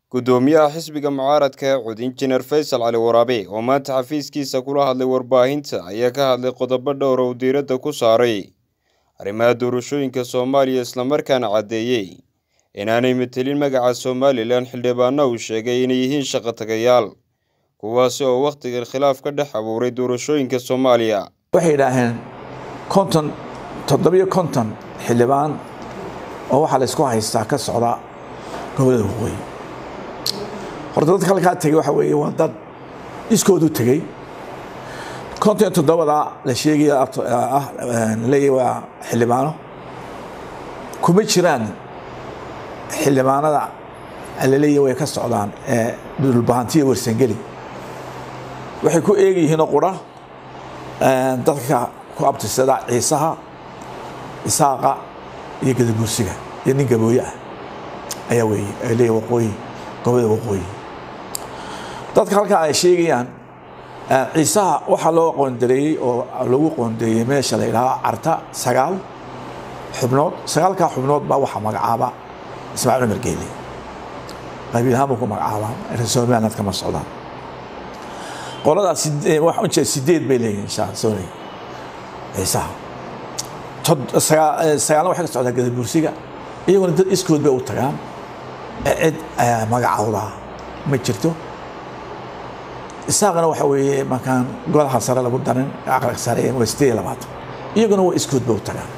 Guddoomiyaha xisbiga mucaaradka ee Cud Injineer Faysal Cali Waraabe oo maanta xafiiskiisa kula hadlay warbaahinta ayaa ka hadlay qodobo dhowr oo uu diiradda ku saaray arrimaha doorashooyinka Soomaaliya islamarkaana caddeeyey inaanay metelin magaca Somalilan xildhibaano uu sheegay inay yihiin shaqo tagayaal kuwaasi oo wakhtigan khilaaf ka dhex abuuray doorashooyinka Soomaaliya waxay yidhaaheen konton toddobiyo konton xildhibaan oo waxaa la isku haystaa ka socda gobollada waqooyi horta dadka halkaa tegey waxa weeye waa dad iskoodu tegey konton iyo toddobada la sheegaya ah leeyahy waa xildhibaano kuma jiraan xildhibaanada laleeyahy way ka socdaan ee dhulbahantiya warsangeli waxay ku eegyihiinoo qura dadka ku abtirsada ciisaha isaaqa iyo gadabuursiga iyo nin gabooye ah ayaa weeye ay leeyahy waqooyi gobolada waqooyi dadka halkaa ay sheegayaan ciisaha waxaa loo qoondareeyey oo lagu qoondeeyey meesha la yidhaahdo carta sagaal xubnood sagaalkaa xubnood baa waxaa magacaaba ismaaciil cumar geele qabiil ahaan buu ku magacaabaa reer somaliland kama socdaan qoladaas waxaan u jeeda sideed bay leeyihin insha sorry ciisaha sagaalna waxay ka socdaa gadabuursiga iyaguna dad iskood bay u tagaan cid magacawdaa ma jirto isaaqana waxa weeye markaan golaha sare lagu darin aqalka sare waa sideed iyo labaatan iyaguna waa iskood bay u tagaan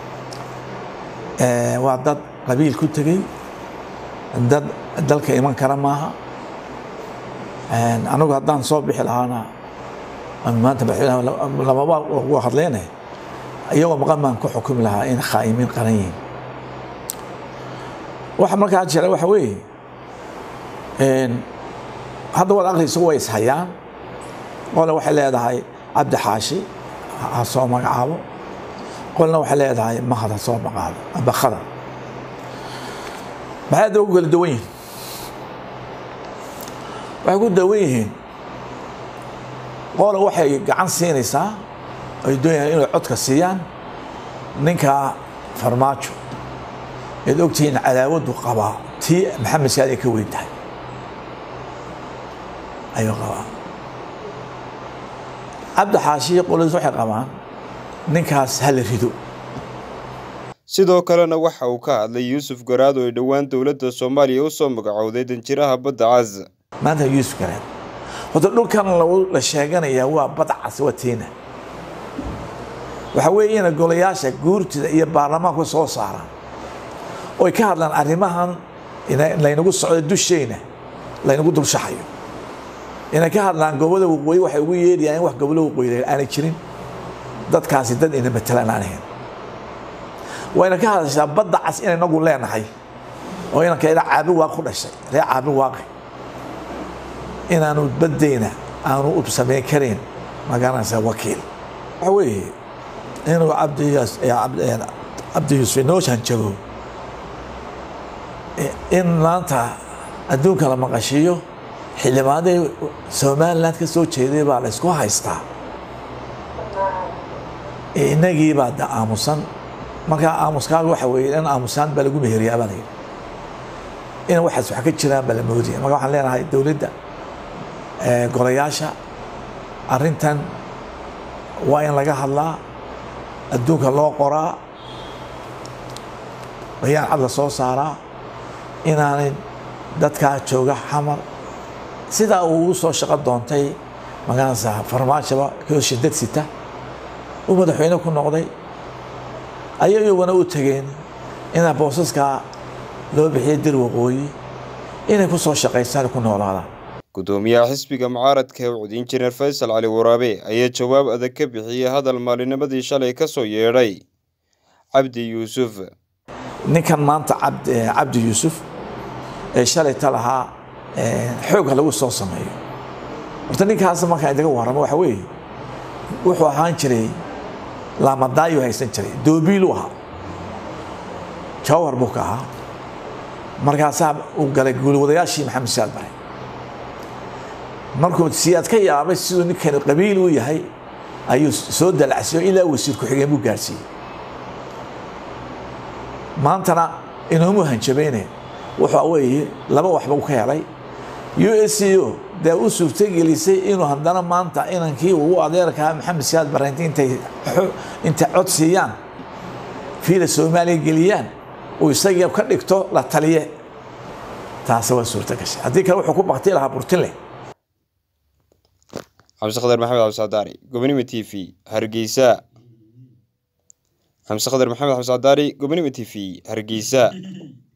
waa dad qabiil ku tegey dad dalka iman kara maaha anigu haddaan soo bixi lahaana maanta madaxweynaha lamaba ugu hadleyne iyagoo maqan baan ku xukumi lahaa in khaa'imiin qaran yihiin waxa markaa jira waxa weeye hadda waad akhriysa way ishayaan qolna waxay leedahay cabdi xaashi ha soo magacaabo qolna waxay leedahay mahad ha soo magacaabo amba khadar maxay hadda ugu kala duwan yihiin waxay ku dawan yihiin qola waxay gacan siinaysaa ay doonayaan inay codka siiyaan ninkaa farmaajo eed ogtihiin cadaawadu qabaa tii maxamed saad ay ka weyn tahay ayuu qabaa cabdi xaashiyo qoladiis waxay qabaan ninkaas hala rido sidoo kalena waxa uu ka hadlay yuusuf garaad oo ay dhowaan dowladda soomaaliya u soo magacowday danjiraha badda cas maanta yuusuf garaad horta dhulkan la sheeganayaa waa badda cas waa tiina waxa weeye ina golayaasha guurtida iyo baarlamaanku soo saaraan oy ka hadlaan arrimahan laynagu socdo dusheyna laynagu dulshaxayo inay ka hadlaan gobolada waqooyi waxay ugu yeedhayaan in wax gobolada waqooyi aanay jirin dadkaasi dad ina matalaan aan ahayn wayna ka hadashaa badda cas inay nagu leenahay oo inanka ila caabi waaq ku dhashay ree caabi waaqi inaanu baddeyna aanu u samayn karayn magaranaysa wakiil waxa weeye inuu cabdi yuusuf inoo hanjago in maanta adduunka la maqashiiyo xildhibaanadii somaliland ka soo jeeday baa la ysku haystaa inagii baa da aamusan markaa aamuskaaga waxa weeye in aamusaan baa lagu meheriyaa baa layidhi in waxaas wax ka jiraan baa la moodaya marka waxaan leenahay dowladda golayaasha arrintan waa in laga hadlaa adduunka loo qoraa bayaan cad la soo saaraa inaanay dadkaa jooga xamar sidaa uu ugu soo shaqo doontay magaranaysa farmaajaba koo shidad sita uu madaxweyne ku noqday ayay iyaguna u tegeen inaa boosaskaa loo bixiyay dir waqooyi inay ku soo shaqaystaan ku noolaadaan guddoomiyaha xisbiga mucaaradka ee cud injineer faysal cali waraabe ayaa jawaab adag ka bixiyey hadal maalinimadii shalay ka soo yeedhay cabdi yuusuf ninkan maanta cabdi yuusuf ee shalayta lahaa xoogga lagu soo sameeyo horta ninkaas markaan idaga warramo waxa weeye wuxuu ahaan jiray laamadaayu haysan jiray doobiilu ahaa jawhar buu ka ahaa markaasaa uu galay guulwadayaashii maxamed siyaad bare markuu siyaad ka yaabay siduu ninkani qabiil u yahay ayuu soo dalacsiyo ilaa wasiir ku-xigeen buu gaarsiiyey maantana inoomu hanjabayne waxa weeye laba waxba u ka helay u s c o dee u suurtogelisay inuu haddana maanta inankii ugu adeerkaa maxamed siyaad barreynti intay intay cod siiyaan fiila soomaaliya geliyaan uu isagii ka dhigto la taliye taasi waa suurto gashay haddii kale wuxuu ku bakti lahaa burtinle xamse khadar maxamed xabsadaari gobonimo t v hargeysa xamse khadar maxamed xabsadaari gobonimo t v hargeysa